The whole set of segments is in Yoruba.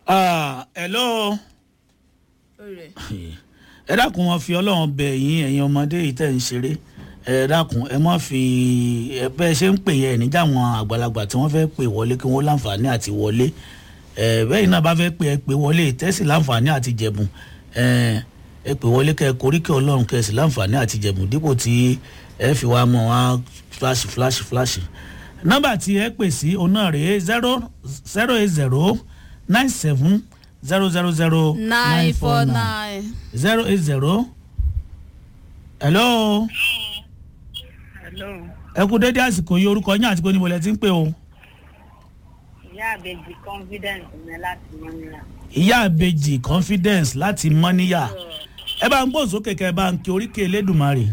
Ah, hello. ẹ dákun wọn fi ọlọ́run bẹ yín ẹ̀yin ọmọdé yìí tẹ̀ ń ṣeré ẹ dákun ẹ má fi ẹ bẹ́ ẹ ṣe ń pè yẹ ẹ níjà àwọn àgbàlagbà tí wọ́n fẹ́ pè wọlé kí wọ́n láǹfààní àti wọlé ẹ bẹ́ẹ̀ náà bá fẹ́ pè ẹ pè wọlé tẹ́sí láǹfààní àti jẹ̀bùn ẹ ẹ pè wọlé kẹ koríkẹ́ ọlọ́run kẹsì láǹfààní àti jẹ̀bùn dípò tí ẹ fi wá mọ̀ wá flash flash flash nọ́mbà tí ẹ pè sí òun náà rèé zero zero eight zero nine seven zero zero zero nine four nine. zero eight zero. hello. Hello. ẹ kú dédé àsìkò yìí orúkọ yín àti pé níbo lẹ ti ń pè o. Ìyá àbèjì confidence mi láti Mọ́níyà. ìyá àbèjì confidence láti mọ́níyà ẹ bá ń gbọ́ sókè kẹ ẹ bá ń kí oríkè elédùnmarè.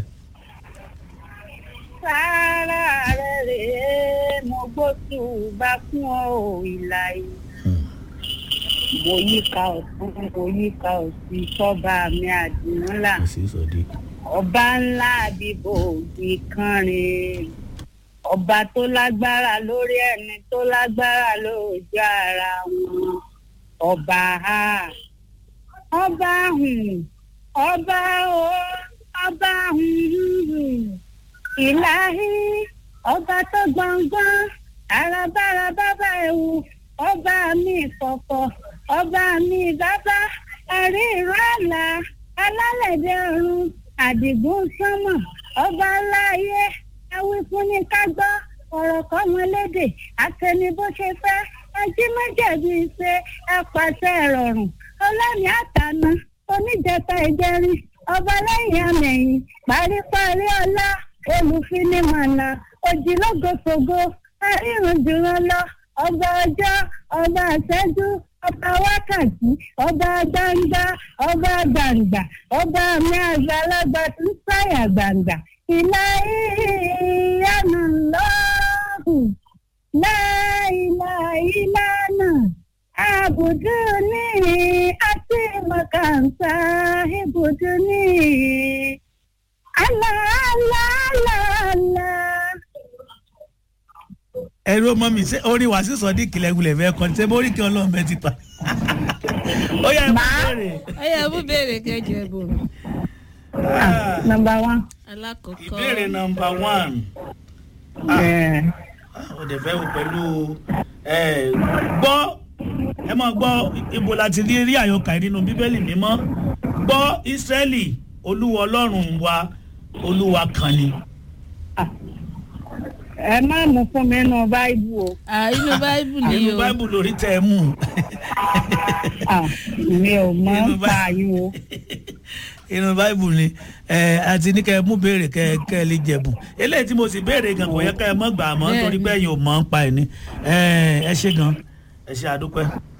Sáárà rẹ̀ rèé mo gbóṣù bá fún ọ ìlà yìí. Mo yíká ọ̀tún, mo yíká òsì sọ́ba mi àdìmúlà. sí sọdí. Ọba ńlá àbíbò òbí kánrin. Ọba tó lágbára lórí ẹni tó lágbára lójú ara wọn. Ọba ha. Ọba hùn. Ọba o. Ọba hùn. Ìláhí. Ọba tó gbọ̀ngbọ́n. Àràbàrà bàbá ẹ̀wù. Ọba mi kọ̀kọ̀. Ọba mi bàbá. Ẹ̀rí ìrọ̀lá. Alálẹ̀dẹ̀ ọ̀run. Àdìgún sánmọ̀. Ọba láyé. Ẹwí fún ní ká gbọ́. Ọ̀rọ̀ kọ́ wọn lédè. Àtẹni bó ṣe fẹ́. Ẹjí méjèèjì ṣe ẹ pàṣẹ ìrọ̀rùn. Ọlọ́ni àtàná. Oníjẹta ìjẹrin. Ọba lẹ́yìn àmẹ̀yìn. Paríparí ọlá. Olùfinimọ̀nà. Òjìlógoṣogo. Arírun jùlọ lọ. Ọba ọjọ́. Ọba àṣẹ́jú. Ọba wákàtí. Ọba gbangba. Ọba gbàǹgbà. Ọba mi àgbàlagbà tó ń sáyà gbàǹgbà. Ìlà ìyànà lọ́hùn. Láìlà ìlànà. Àbùdú ní àti mọ̀kànṣá ibùdó ní. Àlà àlà àlà àlà. ẹ̀rú ọmọ mi ṣé orí wa sí sọdí kìlẹ̀gùlẹ̀ fẹ́ kọ́ni ṣé bórí kí ọlọ́run bẹ ti pa. ó yẹ ẹ má béèrè. ẹ yẹ mú béèrè kẹjọ ẹbùn Ah, number one. alákọ̀ọ́kọ́. ìbéèrè nọmba one. Yeah. ó dẹ̀ fẹ́ wò pẹ̀lú ẹ, gbọ́ ẹ máa gbọ́ ibo láti rí rí àyọkà yìí nínú bíbélì mímọ́ gbọ́ ìsírẹ́lì olúwa ọlọ́run wa olúwa kan ni. ẹ má mú fún mi nínú báíbù o Ah, inú báíbù ni nínú o báíbù lórí tẹ́ ẹ mú Ah, mi ò mọ Nínú ń pa yín o inú báíbù ni ẹ àti ní kẹ́ ẹ mú béèrè kẹ́ ẹ kẹ́ ẹ lè jẹ̀bù eléyìí tí mo sì béèrè gan kò yẹ kẹ́ ẹ mọ́ gbà á mọ́ Bẹ́ẹ̀ni. torí pé ẹ̀yin ò mọ̀ ń pa ẹ̀ ni ẹ ẹ ṣe gan ẹ ṣe àdúpẹ́.